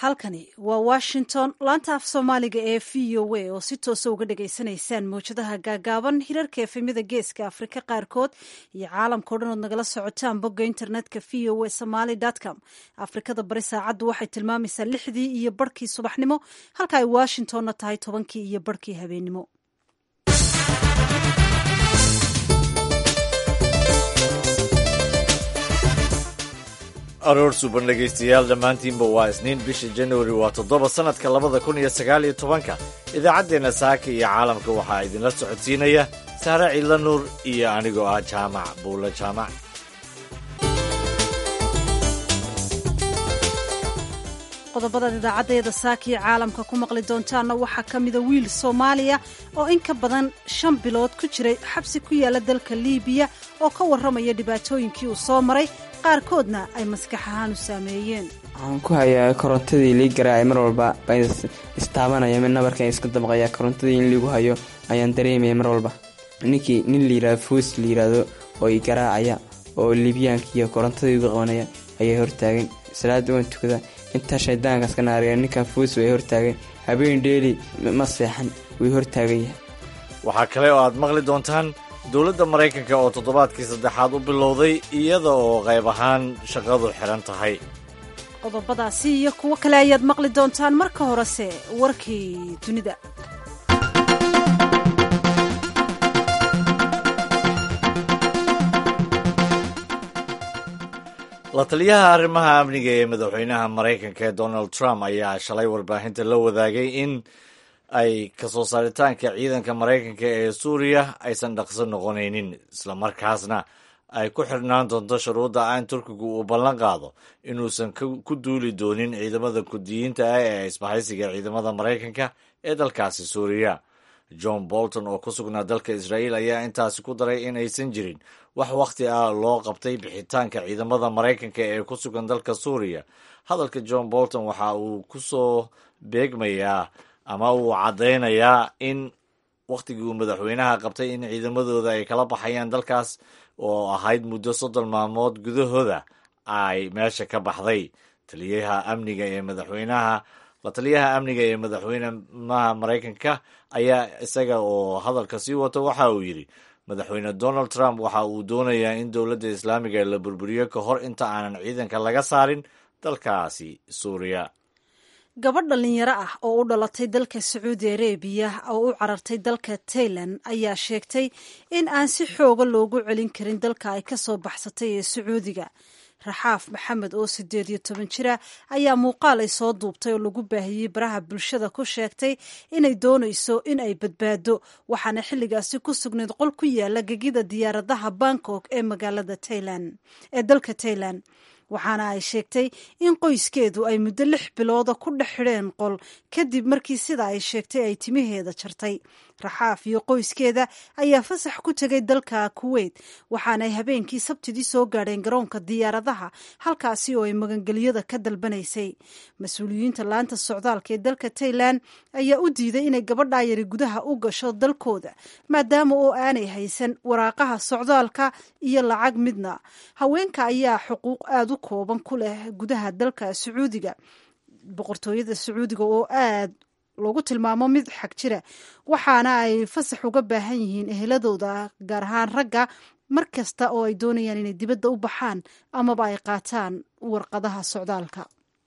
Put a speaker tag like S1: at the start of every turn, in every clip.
S1: halkani waa washington laanta af soomaaliga ee v o a oo si toosa uga dhagaysanaysaan mawjadaha gaagaaban hirarka efemyada geeska afrika qaarkood iyo caalamka o dhan ood nagala socotaan bogga internetka v o a somaly com afrikada bari saacaddu waxay tilmaamaysaa lixdii iyo barhkii subaxnimo halka ay washingtonna tahay tobankii iyo barhkii habeennimo
S2: aroor suban dhegaystayaal dhammaantiinba waa isniin bisha januari waa toddoba sannadka labada kun iyo sagaal iyo tobanka idaacaddeenna saaka iyo caalamka waxaa idinla socodsiinaya saare ciidla nuur iyo anigoo ah jaamac buulla jaamac
S1: qodobadaad idaacaddeeda saaka iyo caalamka ku maqli doontaanna waxaa ka mida wiil soomaaliya oo in ka badan shan bilood ku jiray xabsi ku yaala dalka liibiya oo ka warramaya dhibaatooyinkii uu soo maray qaarkoodna ay maskax ahaan u saameeyeen
S3: waxaan ku hayaa korontadii lii garaacay mar walba baan istaabanaya mid nabarkan iska dabqaya korontadii in liigu hayo ayaan dareemaya mar walba ninkii nin layihahdo fuus layidhaahdo oo i garaacaya oo liibyaanka iyo korontadii igu qabanaya ayaa hortaagan salaada waan tukada intaa shaydaankaas ka naariya ninkan fuus way hortaagan habeen dheeli ma seexan way hortaagan yahay
S2: waxaa kale oo aad maqli doontaan dowladda maraykanka oo toddobaadkii saddexaad u bilowday iyada oo qayb ahaan shaqadu xihan tahay
S1: qodobadaasi iyo kuwo kale ayaad maqli doontaan marka horese warkii dunida
S2: la taliyaha arrimaha amniga ee madaxweynaha maraykanka ee donald trump ayaa shalay warbaahinta la wadaagay in ay kasoo saaritaanka ciidanka maraykanka ee suuriya aysan dhaqso noqonaynin islamarkaasna ay ku xirnaan doonto shuruudda aan turkigu uu ballan qaado inuusan ku duuli doonin ciidamada kudiyiinta ah ee isbahaysiga ciidamada maraykanka ee dalkaasi suuriya john bolton oo ku sugnaa dalka israa'iil ayaa intaasi ku daray in aysan jirin wax wakhti ah loo qabtay bixitaanka ciidamada maraykanka ee ku sugan dalka suuriya hadalka john bolton waxa uu ku soo beegmayaa ama uu caddaynayaa in wakhtigii uu madaxweynaha qabtay in ciidamadooda ay kala baxayaan dalkaas oo ahayd muddo soddon maalmood gudahooda ay meesha ka baxday taliyaha amniga ee madaxweynaha la taliyaha amniga ee madaxweynaha maraykanka ayaa isaga oo hadalka sii wato waxa uu yidhi madaxweyne donald trump waxa uu doonayaa in dowladda islaamiga la burburiyo ka hor inta aanan ciidanka laga saarin dalkaasi suuriya
S1: gabadh dhallinyaro ah oo u dhalatay dalka sacuudi arabiya oo u carartay dalka tailan ayaa sheegtay in aan si xooga loogu celin karin dalka ay ka soo baxsatay ee sacuudiga raxaaf maxamed oo siddeed iyo toban jira ayaa muuqaal ay soo duubtay oo lagu baahiyey baraha bulshada ku sheegtay inay doonayso in ay badbaado waxaana xilligaasi ku sugnayd qol ku yaala gegida diyaaradaha bangkok ee magaalada tailan ee dalka tailan waxaana ay sheegtay in qoyskeedu ay muddo lix bilooda ku dhex xidheen qol kadib markii sida ay sheegtay ay timaheeda jartay raxaaf iyo qoyskeeda ayaa fasax ku tegay dalka kuweyt waxaanaay habeenkii sabtidii soo gaadheen garoonka diyaaradaha halkaasi oo ay magangelyada ka dalbanaysay mas-uuliyiinta laanta socdaalka ee dalka tailan ayaa u diiday inay gabadhaa yari gudaha u gasho dalkooda maadaama oo aanay haysan waraaqaha socdaalka iyo lacag midna haweenka ayaa xuquuq aada u kooban ku leh gudaha dalka sacuudiga boqortooyada sacuudiga oo aad loogu tilmaamo mid xag jira waxaana ay fasax uga baahan yihiin eheladooda gaar ahaan ragga mar kasta oo ay doonayaan inay dibadda u baxaan amaba ay qaataan warqadaha socdaalka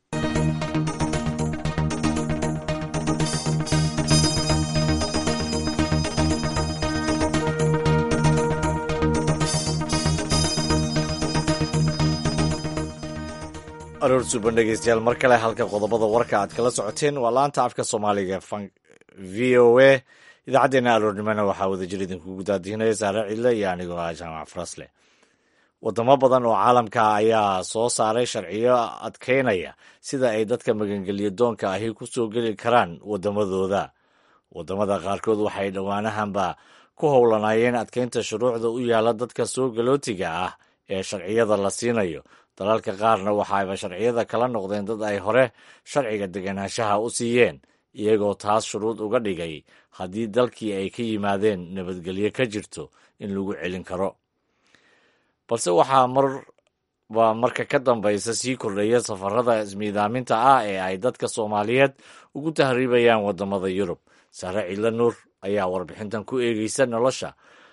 S2: aroor suban dhegeystayaal mar kale halka qodobada warka aad kala socoteen waa laanta afka soomaaliga v o a idaacaddeenna aroornimona waxaa wadajir idinkugu daadihinaya saare cidle iyo anigoo ah jaamac farasle wadamo badan oo caalamka ayaa soo saaray sharciyo adkeynaya sida ay dadka magangelyo doonka ahi ku soo geli karaan wadamadooda wadamada qaarkood waxay dhowaanahanba ku howlanaayeen adkeynta shuruucda u yaala dadka soo galootiga ah ee sharciyada la siinayo dalalka qaarna waxaayba sharciyada kala noqdeen dad ay hore sharciga deganaanshaha u siiyeen iyagoo taas shuruud uga dhigay haddii dalkii ay ka yimaadeen nabadgelyo ka jirto in lagu celin karo balse waxaa mar baa marka ka dambaysa sii kordhaya safarada ismiidaaminta ah ee ay dadka soomaaliyeed ugu tahriibayaan wadamada yurub sare ciidla nuur ayaa warbixintan ku eegeysa nolosha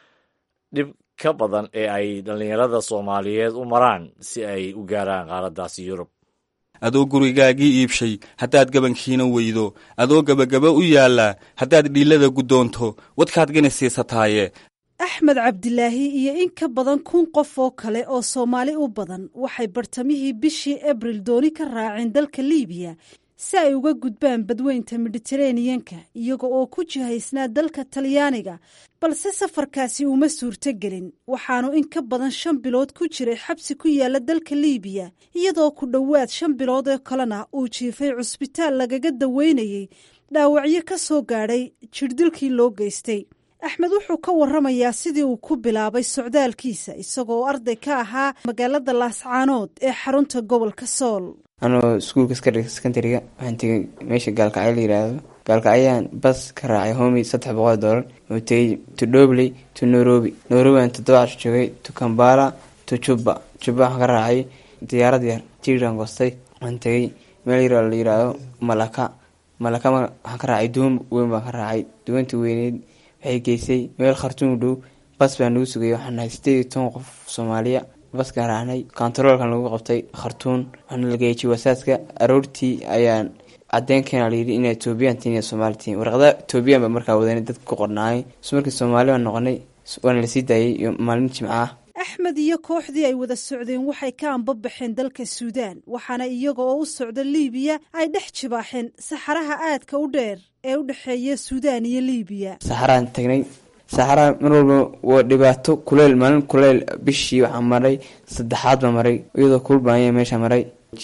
S2: dhib ka badan ee ay dhallinyarada soomaaliyeed u maraan si ay u gaaraan qaaraddaasi yurub
S4: adoo gurigaagii iibshay haddaad gabankiina weydo adoo gebagaba u yaallaa haddaad dhiillada guddoonto wadkaad gani siisataaye
S1: axmed cabdilaahi iyo in ka badan kun qof oo kale oo soomaali u badan waxay bartamihii bishii abril dooni ka raaceen dalka liibiya si ay uga gudbaan badweynta mediteraneyanka iyaga oo ku jihaysnaa dalka talyaaniga balse safarkaasi uma suurto gelin waxaanu in ka badan shan bilood ku jiray xabsi ku yaala dalka liibiya iyadoo ku dhowaad shan bilood oo kalena uu jiifay cusbitaal lagaga daweynayey dhaawacyo ka soo gaadhay jirdilkii loo geystay axmed wuxuu ka waramayaa sidii uu ku bilaabay socdaalkiisa isagoo arday ka ahaa magaalada laascaanood ee xarunta gobolka sool
S3: anoo iskuulka sekondariga waxaan tegay meesha gaalkacyo la yiraahdo gaalkacyaan bas ka raacay homi saddex boqol doolar oo tegay to dobley to nairobi nairobi aan toddoba casho joogay to kambala to juba juba waxaan ka raacay diyaarad yar tiran goostay waxaan tegay meel yar la yiraahdo malaka malaka waxaan ka raacay duwan weyn baan ka raacay duwanta weyneyd waxay geysay meel khartuum dhow bas baa nagu sugayay waxaan nahay sideed iyo toban qof soomaaliya baskaan raacnay kontaroolkan lagu qabtay khartuun waxaana la geeyay jiwasaadka aroortii ayaan cadeenkeena layidhi inay etoobiyan tiin iyo soomaali tiin warqada etoobiyan baa markaa wadanay dadka ku qornaayay is markii soomaali baan noqonay waana lasii daayay iyo maalin jimca ah
S1: axmed iyo kooxdii ay wada socdeen waxay ka anbabaxeen dalka suudaan waxaana iyaga oo u socda liibiya ay dhex jibaaxeen saxaraha aadka u dheer ee u dhexeeya suudaan iyo liibiya
S3: saxaraan tagnay saxaraa mar walba waa dhibaato kuleyl maalin kuleyl bishii waxaa maray saddexaad baa maray iyadoo kulbaanya meesha maray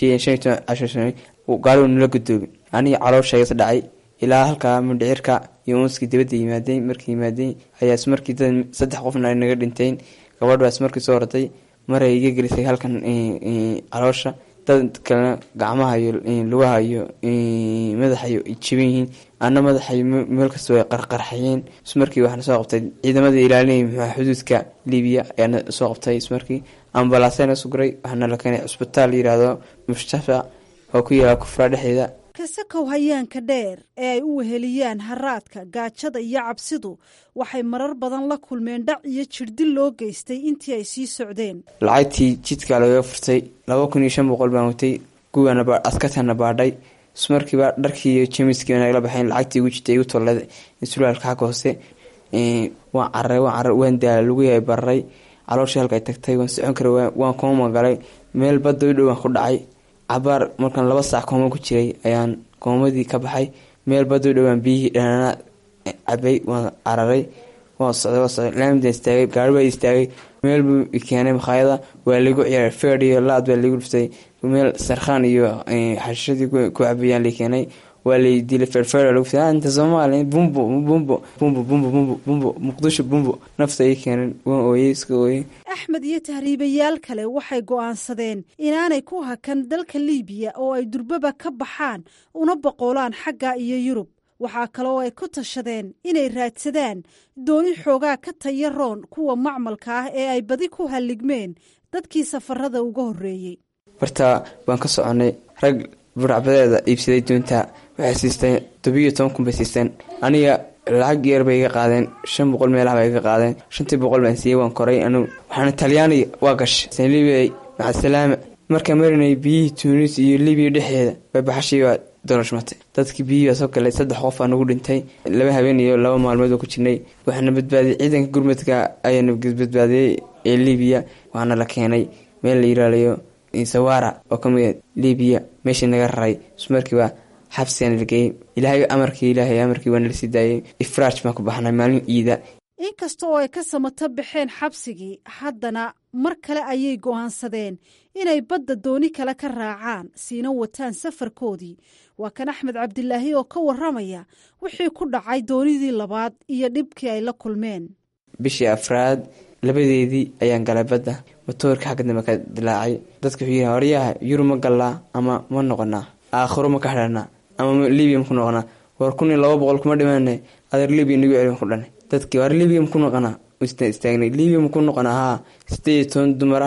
S3: gaarigu nala gudoobi aniga caloosha is dhacay ilaa halkaa mindhicirka iyo unskii dibadda yimaadeen markii yimaadeen ayaa ismarkii dad saddex qofna ay naga dhinteen gabadh baa ismarkii soo ortay maray iga gelisay halkan caloosha dad kalena gacmaha iyo lugaha iyo madaxa iyo jiban yihiin ana madaxay meel kastoo ay qarqarxayeen ismarkii waxaana soo qabtay ciidamada ilaalinaya muxua xuduudka libiya ayaana soo qabtay ismarkii ambalaasena suguray waxaana la keenay cusbitaal la yiraahdo mustafa oo ku yaala kufraa dhexdeeda
S1: kasakow hayaanka dheer ee ay u weheliyaan haraadka gaajada iyo cabsidu waxay marar badan la kulmeen dhac iyo jirdil loo geystay intii ay sii socdeen
S3: lacagtii jidka lagaga furtay laba kun iyo shan boqol baan watay kuwana askartana baadhay ismarkiiba dharkii iyo jemiskii nagala baxeen lacagtii igu jirtay igu tollada sulaalka xagga hoose waan cararay waan cararay waan daala lagu yahay bararay calooshii halka ay tagtay waan socon karay waan kooma galay meel badda u dhow waan ku dhacay cabaar markaan laba saac kooma ku jiray ayaan koomadii ka baxay meel badda u dhowaan biyihii dhanaana cabay waan cararay waan socday waan socday laamida istaagay gaari baa istaagay meel buu keenay makhaayada waa lagu ciyaaray feer iyo laad baa lagu dhuftay meel sarkhaan iyo xashishadii ku cabayaan la keenay waa lay dilay feerfeer lagu fiday inta soomaaliya bumbo bumbo bumbo bumbo bumbo bumbo muqdisho bumbo nafta ay keeneen waan ooyey iska ooyey
S1: axmed iyo tahriibayaal kale waxay go'aansadeen inaanay ku hakan dalka liibiya oo ay durbaba ka baxaan una boqoolaan xagga iyo yurub waxaa kaloo ay ku tashadeen inay raadsadaan dooni xoogaa ka taya roon kuwa macmalka ah ee ay badi ku halligmeen dadkii safarada uga horreeyey
S3: barta waan ka soconay rag buracbadeeda iibsaday doonta waxay siisteen tobiyo toban kun bay siisteen aniga lacag yar bay iga qaadeen shan boqol meelaha bay iga qaadeen shantii boqol baan siiyey waan koray anugu waxaana talyaaniga waa gashay san libiya macasalaama markaa marinay biyihii tuunis iyo libiya dhexdeeda bay baxashii baa dolashmatay dadkii biyihii baa soo galay saddex qof aa nagu dhintay laba habeen iyo laba maalmood oo ku jirnay waxaana badbaadiyey ciidanka gurmadka ayaana badbaadiyey ee libiya waxaana la keenay meel la yiraalayo sawara oo ka mid libiya meeshii naga raray ismarkiiba xabsigaan la geeyey ilaahay amarkii ilaahay amarkii waana lasii daayay ifraaj baan ku baxnay maalin ciida
S1: inkasta oo ay ka samato baxeen xabsigii haddana mar kale ayay go'aansadeen inay badda dooni kale ka raacaan siina wataan safarkoodii waa kan axmed cabdilaahi oo ka waramaya wixii ku dhacay doonidii labaad iyo dhibkii ay la kulmeen
S3: bishii afraad labadeedii ayaan galay badda matoorka xagga dambe ka dilaacay dadka wuxuu yihi horyaha yurub ma gallaa ama ma noqonaa aakhiro ma ka xidhanaa ama libiya maku noqonaa war kun iyo laba boqol kuma dhimaane adeer libiya nagu celi ku dhanay dadkii war libiya maku noqonaa istaagnay libiya maku noqonaa haa sideed iyo toban dumara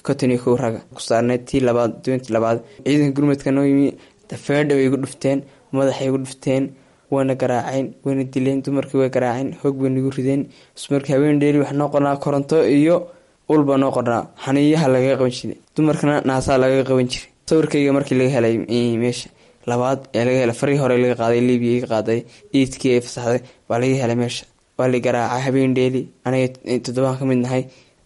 S3: konton iyo kow raga ku saarneyd tii labaad doontii labaad ciidanka gurmadka noo yimi feedha way igu dhufteen madaxay igu dhufteen wayna garaaceen wayna dileen dumarkii way garaaceen hoog bay nagu rideen ismarkii habeen dheeli wax noo qornaa koronto iyo ulba noo qornaa xaniiyaha lagaga qaban jiray dumarkana naasaa lagaga qaban jiray sawirkayga markii laga helay meesha labaad ee laga helay farii hore laga qaaday libiya iga qaaday iidkii ay fasaxday baa laga helay meesha waa la garaacay habeen dheeli aniga toddobaan ka mid nahay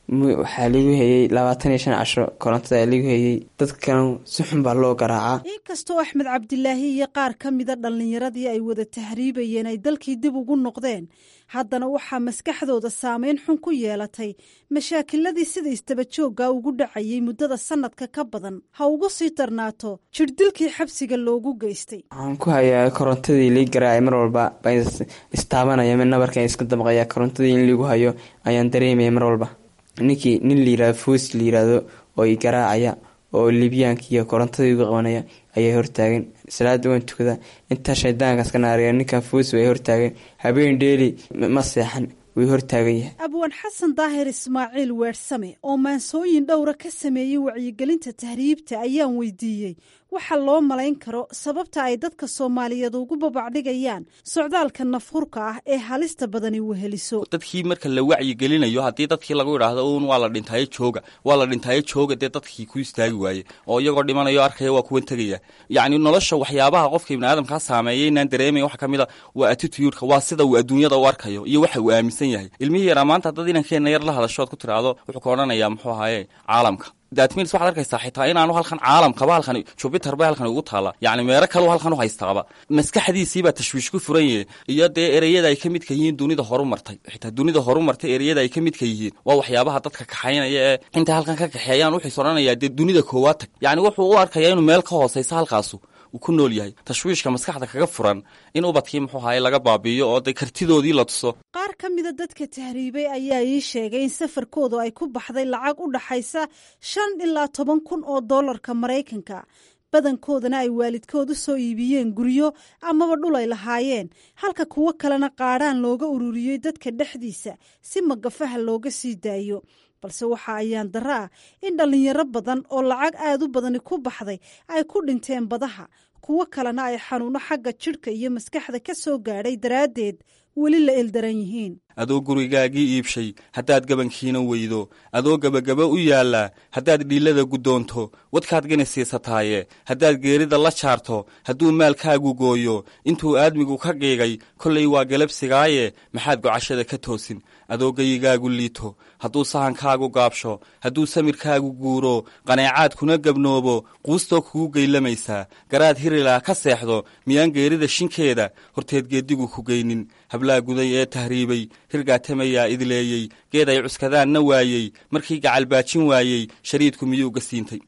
S3: waxaa lagu hayey labaatan iyo shan casho korontada lagu hayey dadkan si xun baa loo garaacaa
S1: inkastoo axmed cabdilaahi iyo qaar ka mida dhallinyaradii ay wada tahriibayeen ay dalkii dib ugu noqdeen haddana waxaa maskaxdooda saameyn xun ku yeelatay mashaakiladii sida istabajooga ugu dhacayay muddada sanadka ka badan ha ugu sii darnaato jirdilkii xabsiga loogu geystay
S3: waxaan ku hayaa korontadii lii garaacay mar walba baan istaabanaya mid nabarkan iska damqaya korontadii in liigu hayo ayaan dareemaya mar walba ninkii nin layirahdo foos layirahdo oo i garaacaya oo libyaanka iyo korontadii uga qabanaya ayaa hortaagan salaada waan tukada intaa shaydaankaas ka naariya ninkan foos way hortaagan habeen dheeli ma seexan way hortaagan yahay
S1: abwaan xasan daahir ismaaciil weersame oo maansooyin dhowra ka sameeyey wacyigelinta tahriibta ayaan weydiiyey waxa loo malayn karo sababta ay dadka soomaaliyeed ugu babacdhigayaan socdaalka nafhurka ah ee halista badani weheliso
S4: dadkii marka la wacyigelinayo haddii dadkii lagu idhaahdo uun waa la dhintaayo jooga waa la dhintaayo jooga dee dadkii ku istaagi waaye oo iyagoo dhimanayo arkaya waa kuwan tegaya yacni nolosha waxyaabaha qofka ibni aadamkaa saameeya inaan dareemaya waxa ka mid a waa attitudeka waa sida uu adduunyada u arkayo iyo waxa uu aaminsan yahay ilmihii yaraa maanta haddad inankeenna yar la hadashood ku tiraahdo wuxuu ka odhanayaa muxuu ahaaye caalamka datmins waxad arkaysaa xitaa inaanu halkan caalamkaba halkan jubiter ba halkan ugu taala yacni meero kaleu halkan u haystaaba maskaxdiisiibaa tashwiish ku furan yahe iyo dee ereyada ay ka midka yihiin dunida horu martay xitaa dunida horu martay ereyada ay ka midka yihiin waa waxyaabaha dadka kaxaynaya ee intay halkan ka kaxeeyaan wuxuus odhanayaa dee dunida koowaad tag yacni wuxuu u arkayaa inuu meel ka hooseysa halkaasu uu ku nool yahay tashwiishka maskaxda kaga furan in ubadkii muxuu ahaye laga baabiiyo oo de kartidoodii la tuso
S1: qaar ka mida dadka tahriibay ayaa ii sheegay in safarkoodu ay ku baxday lacag u dhaxaysa shan ilaa toban kun oo dollarka maraykanka badankoodana ay waalidkood u soo iibiyeen guryo amaba dhul ay lahaayeen halka kuwo kalena qaadhaan looga ururiyey dadka dhexdiisa si magafaha looga sii daayo balse waxa ayaan darro ah in dhallinyaro badan oo lacag aad u badani ku baxday ay ku dhinteen badaha kuwo kalena ay xanuuno xagga jidhka iyo maskaxda ka soo gaadhay daraaddeed weli la eldaran yihiin
S4: adoo gurigaagii iibshay haddaad gabankiina weydo adoo gebagaba u yaallaa haddaad dhiillada guddoonto wadkaad gani siisataaye haddaad geerida la jaarto hadduu maalkaagu gooyo intuu aadmigu ka qiigay kollay waa galabsigaaye maxaad gocashada ka toosin adoo geyigaagu liito hadduu sahankaagu gaabsho hadduu samirkaagu guuro qaneecaad kuna gabnoobo quustoo kugu geylamaysaa garaad hirilaa ka seexdo miyaan geerida shinkeeda horteed geeddigu ku geynin hablaa guday ee tahriibay hirgaatamayaa idleeyey geed ay cuskadaanna waayey markii gacalbaajin waayey shariidku miyuu ga siintay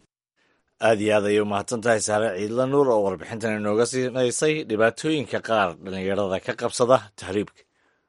S2: aad iyo aad ayay u mahadsan tahay saare ciidla nuur oo warbixintan inooga siinaysay dhibaatooyinka qaar dhallinyarada ka qabsada tahriibka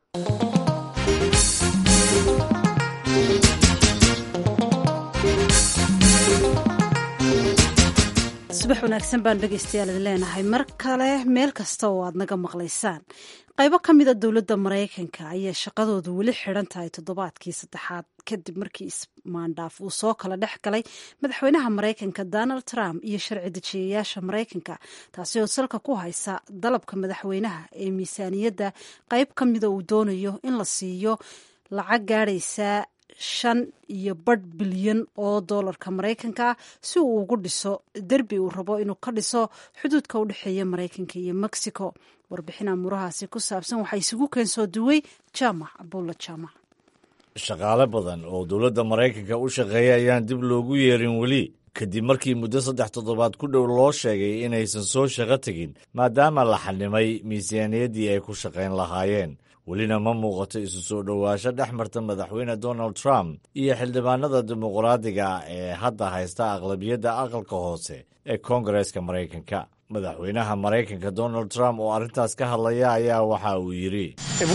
S1: subax wanaagsan baan dhegaystayaal idin leenahay mar kale meel kasta oo aad naga maqlaysaan qaybo ka mida dowladda maraykanka ayaa shaqadoodu weli xidhan tahay toddobaadkii saddexaad kadib markii ismaandhaaf uu soo kala dhex galay madaxweynaha maraykanka donald trump iyo sharci dejiyayaasha maraykanka taasi oo salka ku haysa dalabka madaxweynaha ee miisaaniyadda qayb ka mida uu doonayo in la siiyo lacag gaadhaysa shan iyo badh bilyan oo doolarka maraykanka si uu ugu dhiso derbi uu rabo inuu ka dhiso xuduudka u dhexeeya maraykanka iyo mexico warbixin amuurahaasi ku saabsan waxaa isugu keensoo duway jaamac abuulla jaamac
S2: shaqaale badan oo dowladda maraykanka u shaqeeya ayaan dib loogu yeerin weli kadib markii muddo saddex toddobaad ku dhow loo sheegay inaysan soo shaqo tegin maadaama la xanimay miisaaniyaddii ay ku shaqayn lahaayeen welina ma muuqato isu soo dhowaasho dhex marta madaxweyne donald trump iyo xildhibaanada dimuqraadiga ee hadda haysta aqlabiyadda aqalka hoose ee koongareeska maraykanka madaxweynaha maraykanka donald trump oo arrintaas ka hadlaya ayaa waxa uu yidhi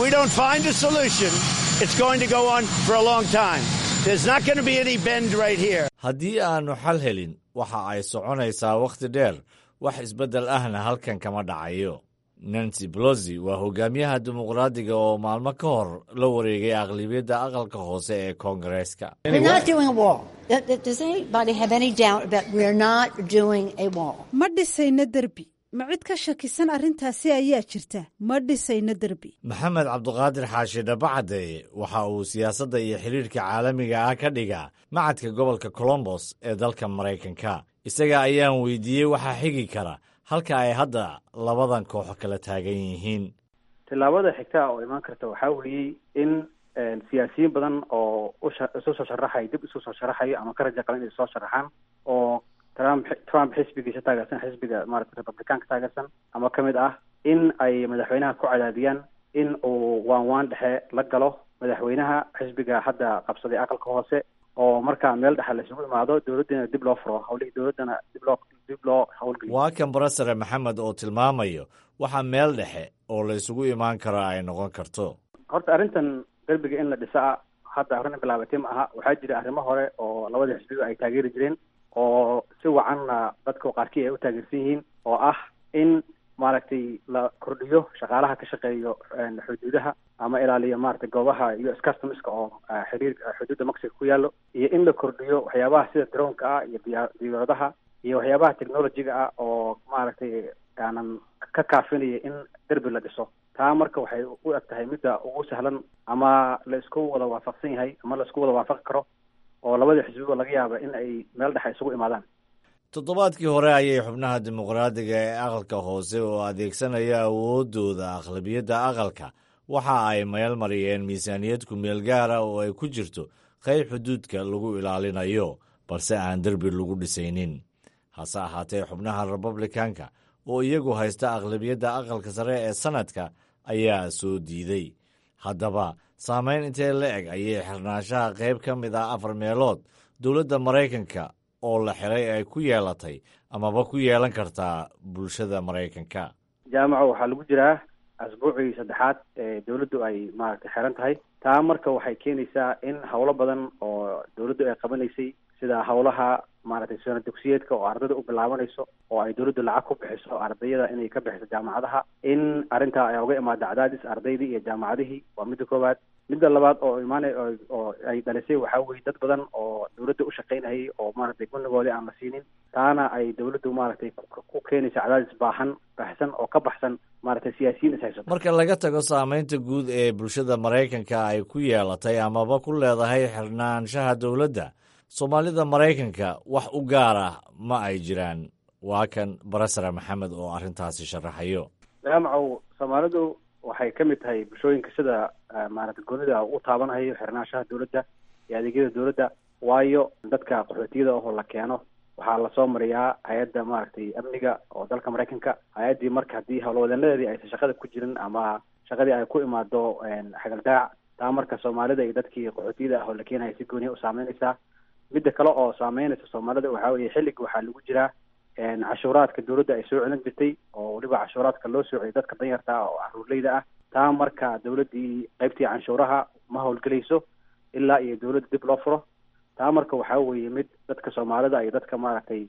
S2: haddii aannu xal helin waxa ay soconaysaa wakhti dheer wax isbeddel ahna halkan kama dhacayo nancy belosi waa hogaamiyaha dimuqraadiga oo maalmo ka hor la wareegay aqlibiyadda aqalka hoose ee koongareeska
S1: ma dhisayno derbi ma cid ka shakisan arrintaasi ayaa jirta ma dhisayno derbi
S2: maxamed cabduqaadir xaashi dhabacadde waxa uu siyaasadda iyo xidhiirka caalamiga ah ka dhigaa macadka gobolka colombos ee dalka maraykanka isaga ayaan weydiiyey waxaa xigi kara halka ay hadda labadan kooxo kala taagan yihiin
S5: tillaabada xigtaa oo imaan karta waxaa weeyey in siyaasiyiin badan oo isu soo sharaxay dib isu soo sharaxayo ama ka raja qalan inay soo sharaxaan oo trump trump xisbigiisa taageersan xisbiga maarata republicaanka taageersan ama ka mid ah in ay madaxweynaha ku cadaadiyaan in uu waan waan dhexe la galo madaxweynaha xisbiga hadda qabsaday aqalka hoose oo markaa meel dhexa la isugu imaado dowladdiina dib loo furo hawlihii dowladdana dib loo dib loo hawlgeliyo
S2: waa kan barasare maxamed oo tilmaamayo waxa meel dhexe oo la isugu imaan karo ay noqon karto
S5: horta arrintan derbiga in la dhisa hadda arrin bilaabatay ma aha waxaa jira arrimo hore oo labada xisbiga ay taageeri jireen oo si wacanna dadka qaarkii ay u taageersan yihiin oo ah in maaragtay la kordhiyo shaqaalaha ka shaqeeyo xuduudaha ama ilaaliyo maaragtay goobaha u s customiska oo xiriir xuduudda mexico ku yaallo iyo in la kordhiyo waxyaabaha sida droonka ah iyo diya diyaaradaha iyo waxyaabaha technologiga ah oo maaragtay aanan ka kaafinaya in derbi la dhiso taa marka waxay u eg tahay midda ugu sahlan ama la isku wada waafaqsan yahay ama la isku wada waafaqi karo oo labada xisbiba laga yaaba in ay meel dhexa isugu imaadaan
S2: toddobaadkii hore ayay xubnaha dimuqraadiga ee aqalka hoose oo adeegsanaya awooddooda aqlabiyadda aqalka waxa ay meel mariyeen miisaaniyad ku-meel gaara oo ay ku jirto qayb xuduudka lagu ilaalinayo balse aan derbi lagu dhisaynin hase ahaatee xubnaha republikanka oo iyagu haysta aqlabiyadda aqalka sare ee sanadka ayaa soo diiday haddaba saamayn intee la eg ayay xirnaanshaha qayb ka mid ah afar meelood dowladda maraykanka oo la xiray ay ku yeelatay amaba ku yeelan kartaa bulshada maraykanka
S5: jaamaco waxaa lagu jiraa asbuucii saddexaad ee dowladdu ay maaragtay xiran tahay taa marka waxay keenaysaa in howlo badan oo dowladdu ay qabanaysay sida howlaha maaragtay sano dugsiyeedka oo ardayda u bilaabanayso oo ay dowladdu lacag ku bixiso ardayada inay ka bixiso jaamacadaha in arrintaa ay uga imaado cadaadis ardaydii iyo jaamacadihii waa midda koowaad midda labaad oo imaanay oo ay dhalisay waxaa weye dad badan oo dowladda u shaqaynayay oo maaragtay gunigoodii aan la siinin taana ay dowladdu maaragtay ku keenaysa cadaadis baahan baxsan oo ka baxsan maaragtay siyaasiyiin is haysato
S2: marka laga tago saamaynta guud ee bulshada maraykanka ay ku yeelatay amaba ku leedahay xirnaanshaha dowladda soomaalida maraykanka wax u gaar ah ma ay jiraan waa kan barasare maxamed oo arrintaasi sharaxayo
S5: jaamacow soomaalidu waxay ka mid tahay bulshooyinka sida maaragtay goonida u taabanayo xirnaanshaha dowladda iyo adeegyada dowladda waayo dadka qaxootiyada ahoo la keeno waxaa lasoo mariyaa hay-adda maaragtay amniga oo dalka maraykanka hay-addii marka haddii howlwadeenadeedii aysan shaqada ku jirin ama shaqadii ay ku imaado xagaldaac taa marka soomaalida iyo dadkii qaxootiyada ah oo la keenaya si gooniya u saameynaysaa midda kale oo saameynaysa soomaalida waxaa weeye xilliga waxaa lagu jiraa cashuuraadka dowladda ay soo celin jirtay oo weliba cashuuraadka loo soociyay dadka danyarta ah oo caruurleyda ah taa marka dowladdii qaybtii canshuuraha ma howlgelayso ilaa iyo dowladda dib loo furo taa marka waxaa weeye mid dadka soomaalida iyo dadka maaragtay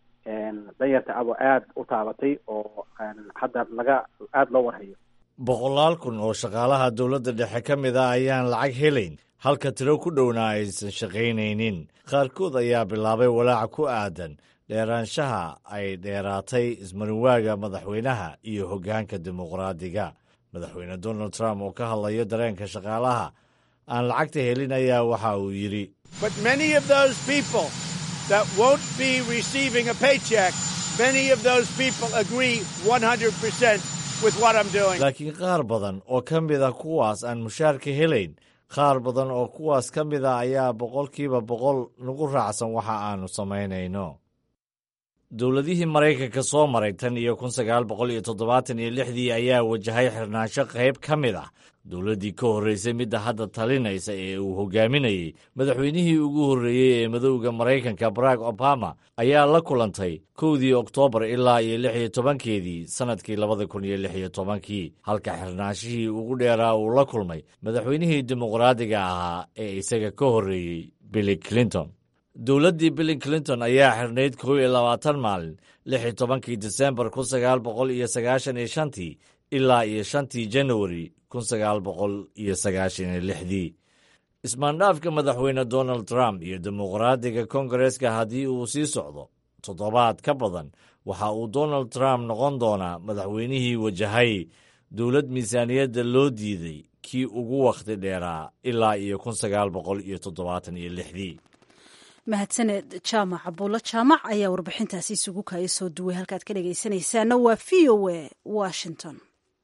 S5: danyarta aba aada u taabatay oo hadda laga aada loo warhayo
S2: boqolaal kun oo shaqaalaha dowladda dhexe ka mid ah ayaan lacag helayn halka tiro ku dhowna aysan shaqaynaynin qaarkood ayaa bilaabay walaaca ku aadan dheeraanshaha ay dheeraatay ismarinwaaga madaxweynaha iyo hoggaanka dimuqraadiga madaxweyne donald trump oo ka hadlayo dareenka shaqaalaha aan lacagta helin ayaa waxa uu yidhi laakiin qaar badan oo ka mid a kuwaas aan mushaarka helayn qaar badan oo kuwaas ka mid a ayaa boqolkiiba boqol nagu raacsan waxa aannu samaynayno dowladihii maraykanka soo maray tan iyo kun sagaal boqol iyo toddobaatan iyo lixdii ayaa wajahay xirnaansho qayb ka mid ah dowladdii ka horraysay midda hadda talinaysa ee uu hogaaminayey madaxweynihii ugu horreeyey ee madowda maraykanka barack obama ayaa la kulantay kowdii oktoobar ilaa iyo lix iyo tobankeedii sannadkii labada kun iyo lix iyo tobankii halka xirnaanshihii ugu dheeraa uu la kulmay madaxweynihii dimuqraadiga ahaa ee isaga ka horreeyey billy clinton dowladdii billy clinton ayaa xirnayd kow iyo labaatan maalin lix iyo tobankii disembar kun sagaal boqol iyo sagaashan iyo shantii ilaa iyo shantii janawari kun sagaal boqol iyo sagaashan iyo lixdii ismaandhaafka madaxweyne donald trump iyo dimuqraadiga kongareska haddii uu sii socdo toddobaad ka badan waxa uu donald trump noqon doonaa madaxweynihii wajahay dowlad miisaaniyadda loo diiday kii ugu wakhti dheeraa ilaa iyo kun sagaal boqol iyo toddobaatan iyo lixdii
S1: mahadsaned jaamac abuulo jaamac ayaa warbixintaasi isugu kaaya soo duway halkaad ka dhegaysanaysaana waa v o a washington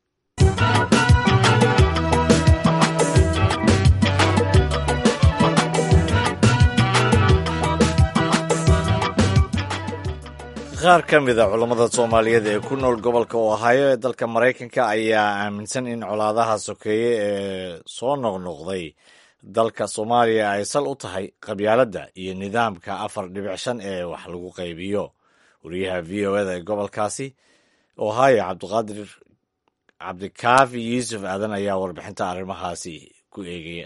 S2: qaar ka mid a culammada soomaaliyeed ee ku nool gobolka ohaayo ee dalka maraykanka ayaa aaminsan in colaadaha sokeeye ee soo noqnoqday dalka soomaaliya ay sal u tahay qabyaaladda iyo nidaamka afar dhibic shan ee wax lagu qaybiyo wariyaha v o eda ee gobolkaasi ohaayo cabdiqaadir cabdikaafi yuusuf aadan ayaa warbixinta arrimahaasi ku eegaya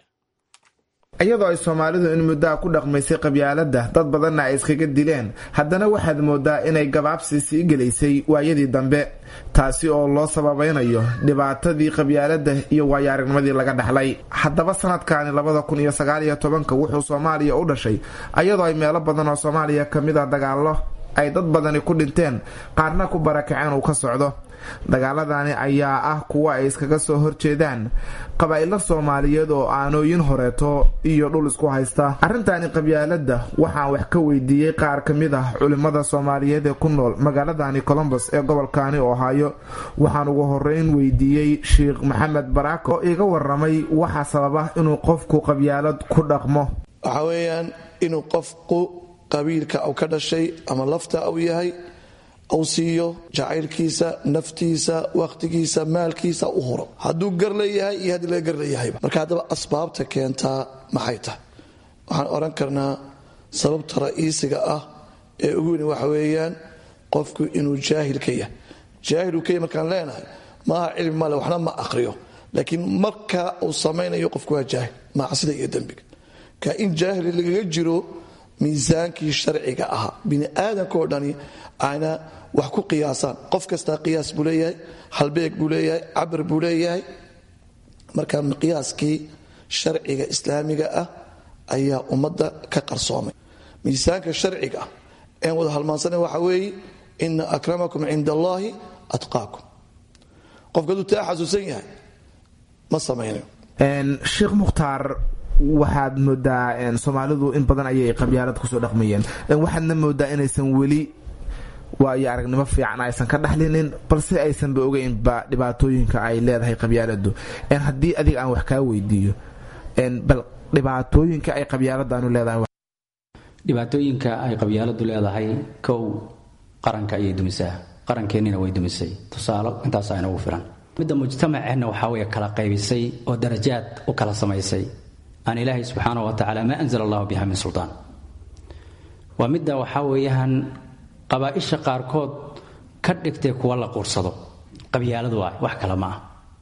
S6: iyadoo ay soomaalidu in muddaa ku dhaqmaysay qabyaaladda dad badanna ay iskaga dileen haddana waxaad moodaa inay gabaabsi sii gelaysay waayadii dambe taasi oo loo sababaynayo dhibaatadii qabyaaladda iyo waayo-aragnimadii laga dhaxlay haddaba sanadkani labada kun iyo sagaaliyo tobanka wuxuu soomaaliya u dhashay iyadoo ay meelo badan oo soomaaliya kamid a dagaallo ay dad badani ku dhinteen qaarna ku barakaceen uu ka socdo dagaaladani ayaa ah kuwa ay iskaga soo horjeedaan qabaa'ilo soomaaliyeed oo aanooyin horeeto iyo dhul isku haysta arrintani qabyaaladda waxaan wax ka weydiiyey qaar ka mid ah culimmada soomaaliyeed ee ku nool magaaladani colombos ee gobolkani ohaayo waxaan ugu horeyn weydiiyey sheikh maxamed baraako oo iga waramay waxaa sababa inuu qofku qabyaalad ku dhaqmo
S7: waxaa weeyaan inuu qofku qabiilka u ka dhashay ama lafta u yahay uu siiyo jacaylkiisa naftiisa wakhtigiisa maalkiisa u huro hadduu gar leeyahay iyo haddii laga gar leeyahayba marka haddaba asbaabta keentaa maxay tahay waxaan odhan karnaa sababta ra'iisiga ah ee ugu weyni waxa weeyaan qofku inuu jaahil ka yahay jaahiluu ka yahy markaan leenahay maaha cilmi male waxna ma aqhriyo laakiin marka uu samaynayo qofku waa jaahil macsida iyo dembiga ka in jaahil lagaga jiro miisaankii sharciga ahaa bini aadamkaoo dhani ayna wax ku qiyaasaan qof kastaa qiyaas buu leeyahay halbeeg buu leeyahay cabir buu leeyahay marka miqyaaskii sharciga islaamiga ah ayaa ummadda ka qarsoomay miisaanka sharciga ah een wada halmaansana waxa weeye ina akramakum cinda allaahi atqaakum qofka hadduu taa xasuusan yahay ma samaynayo
S6: sheekh mukhtaar waxaad moodaa soomaalidu in badan ayay qabyaalad kusoo dhaqmayeen waxaadna moodaa inaysan weli waayo aragnimo fiican aysan ka dhaxlinin balse aysanba ogeynba dhibaatooyinka ay leedahay qabyaaladu haddii adiga aan wax kaa weydiiyo bal dhibaatooyinka ay qabyaaladanu leedahay
S8: dhibaatooyinka ay qabyaaladu leedahay kow qaranka ayay dumisaa qarankeenina way dumisay tusaalo intaasa inagu filan midda mujtamaceenna waxaa wey kala qaybisay oo darajaad u kala samaysay aan ilaahay subxaana wa tacaala maa anzala allahu biha min sultaan waa midda waxaa weeyaan qabaaisha qaarkood ka dhigtay kuwa la quursado qabyaaladu ah wax kale ma ah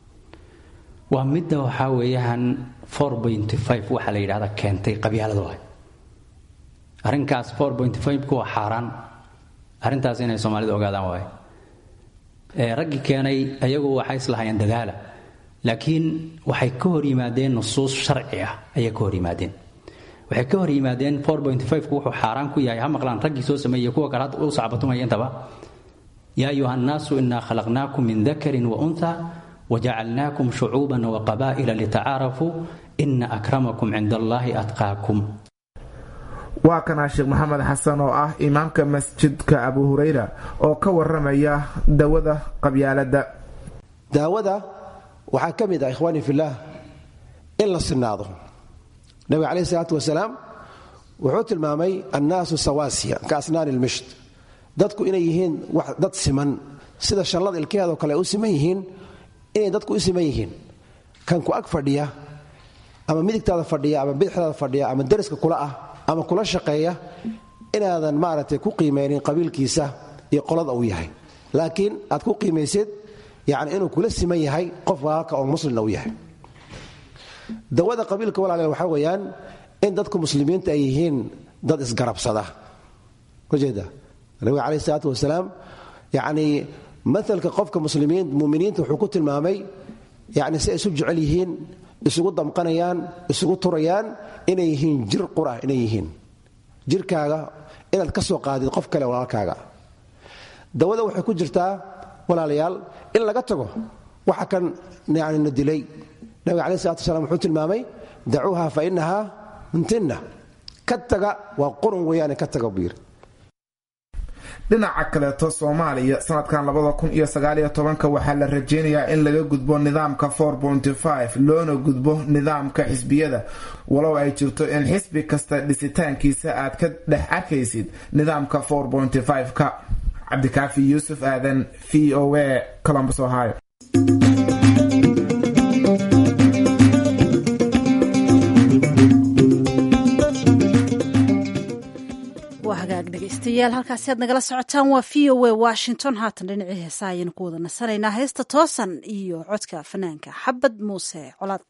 S8: waa midda waxaa weeyaan waxa la yidhahda keentay qabyaaladu ah arrinkaas kuwa xaaraan arrintaas inay soomaalidu ogaadaan waay raggii keenay ayagu waxay islahayeen dadaala laakiin waxay ka hor yimaadeen nusuus sharci ah ayay ka hor yimaadeen waxay ka hor yimaadeen wuxuu xaaraan ku yahay ha maqlaan raggii soo sameeyey kuwa kale hadda u sacbatumaya intaba yaa ayuha nnaasu inaa khalaqnaakum min dakarin wa unha wajacalnaakum shucuuban wa qabaa'ila litacaarafuu ina akramakum cinda allaahi atqaakum
S6: waa kanaa sheekh maxamed xasan oo ah imaamka masjidka abu hurayra oo ka waramaya dawada qabyaaladda
S9: daawada waxaa ka mid ah ikhwaani fillaah in la sinaado nabiga caleyhi isalaatu wasalaam wuxuu tilmaamay annaasu sawaasiya ka asnaani ilmishd dadku inay yihiin dad siman sida shallada ilkaheedoo kale u siman yihiin inay dadku u siman yihiin kan ku ag fadhiya ama midigtaada fadhiya ama bidixdaada fadhiya ama deriska kula ah ama kula shaqeeya inaadan maaragtay ku qiimaynin qabiilkiisa iyo qolada uu yahay laakiin aad ku qiimaysid yacni inuu kula siman yahay qof walaalka oo muslimna u yahay dawada qabiilka walaaleel waxaa weeyaan in dadku muslimiinta ay yihiin dad isgarabsada ujeeda nabiga caleyhi isalaatu wasalaam yacnii maalka qofka muslimiin muminiinta wuxuu ku tilmaamay yani si ay isu jecel yihiin isugu damqanayaan isugu turayaan inay yihiin jir qura inay yihiin jirkaaga inaad ka soo qaadid qof kale walaalkaaga dawada waxay ku jirtaa walaalayaal in laga tago waxa kan yani na dilay nabiga alai salatu wasalaam wuxuu tilmaamay dacuuha fa inahaa muntinna ka taga waa qurun weeyaane ka taga buu yidhi
S6: dhinaca kaleeto soomaaliya sanadkan labada kun iyo sagaaliyo tobanka waxaa la rajeynayaa in laga gudbo nidaamka for ponty five loona gudbo nidaamka xisbiyada walow ay jirto in xisbi kasta dhisitaankiisa aad ka dhex arkaysid nidaamka for ponty five-ka cabdikaafi yuusuf aadan v o a columbus ohio
S1: waa hagaag dhegaystayaal halkaasi aad nagala socotaan waa v o a washington haatan dhinacii heesaa ayaynu ku wada nasanaynaa heesta toosan iyo codka fanaanka xabad muuse colaad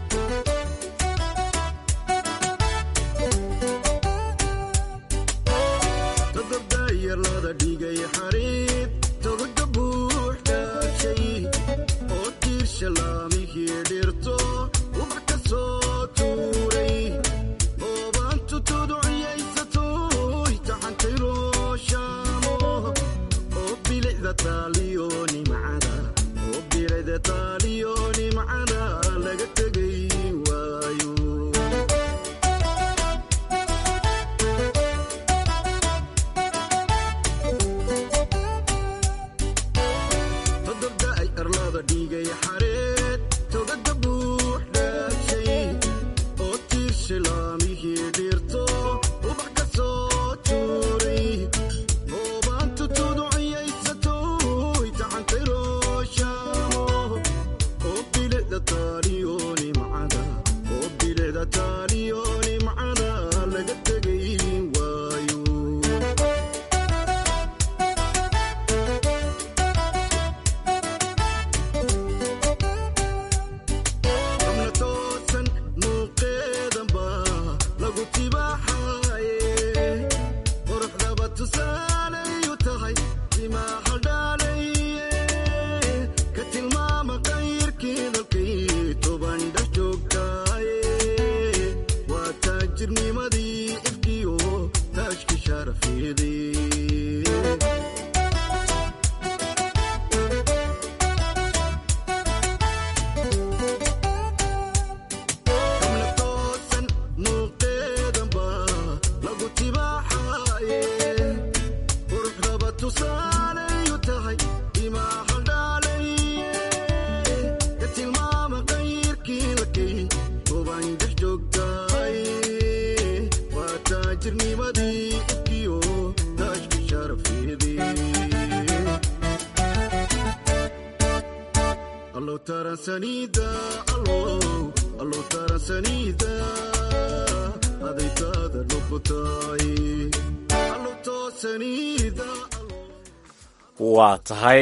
S2: waa tahay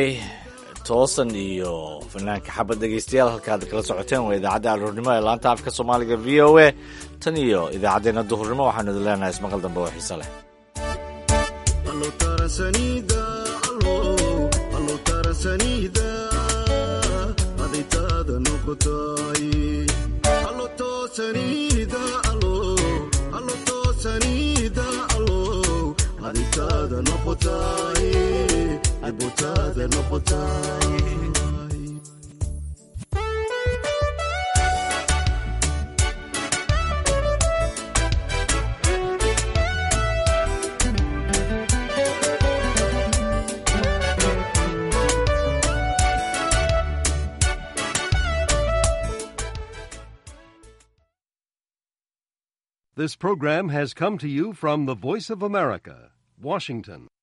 S2: toosan iyo fanaanka xabad dhegaystayaal halkaad kala socoteen waa idaacadda aroornimo ee laanta afka soomaaliga v o a tan iyo idaacaddeenna duhurnimo waxaanu idin leenahay ismaqal dambe oo xiise leh
S10: This program has come to you from the Voice of America, Washington.